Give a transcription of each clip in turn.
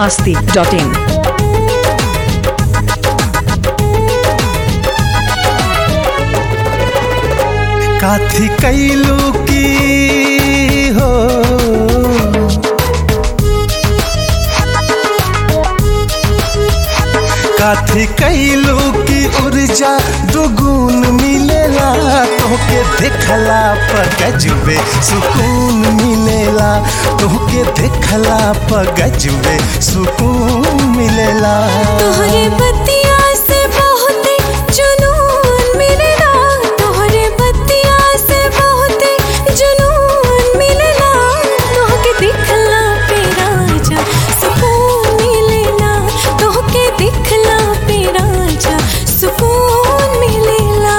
masti.in. काथी कैलू की हो काथी कैलू की ऊर्जा दुगुन मिलेला तोहके देखला पर गजबे सुकून मिलेला तोहके देखला पर गजबे सुकून मिलेला तोहरे बतिया से बहुते जुनून मिलेला तोहरे बतिया से बहुते जुनून मिलेला तोहके दिखला पे राजा सुकून मिलेला तोहके दिखला पे राजा सुकून मिलेला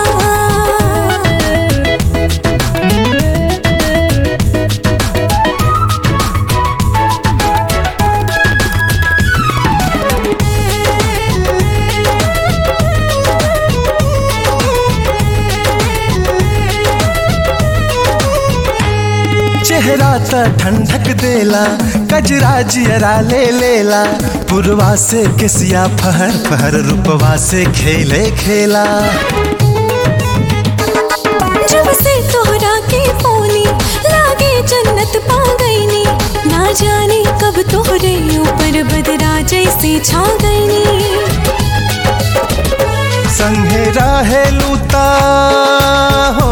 चेहरा त ठंडक देला कजरा जियरा ले लेला पुरवा से किसिया फहर फहर रूपवा से खेले खेला जब से तोहरा के पोनी लागे जन्नत पा गईनी ना जाने कब तोहरे ऊपर बदरा जैसे छा गईनी संगे रहेलू ता हो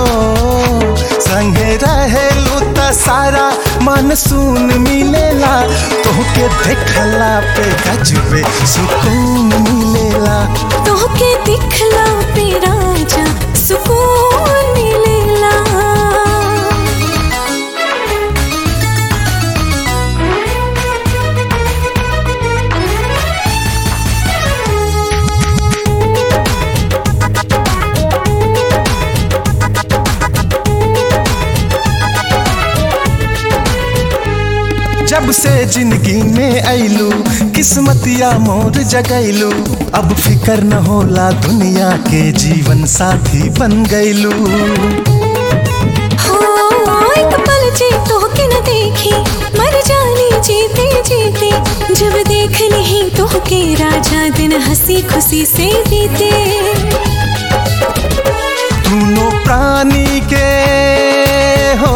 संगे रहेलू ता सारा मानसून मिलेला तोहके देखला पे गजबे सुकून मिलेला तोहके दिखला पे राजा सुकून मिलेला जब से जिंदगी में ऐलू किस्मतिया मोर जगैलू अब फिकर न होला दुनिया के जीवन साथी बन गैलू हो एक पल जी तोहके न देखी मर जानी जीते जीते जब देख नहीं तोहके राजा दिन हंसी खुशी से बीते दोनों प्राणी के हो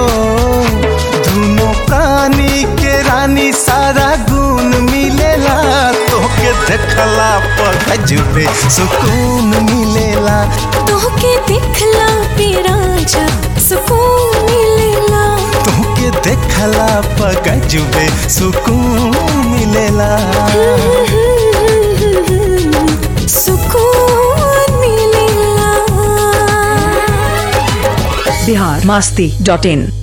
दोनों प्राणी के रानी सारा गुण मिलेला तोहके देखला पर गजबे सुकून मिलेला तोहके दिखला पे राजा सुकून मिलेला तोहके देखला पर गजबे सुकून मिलेला सुकून मिलेला Bihar masti.in.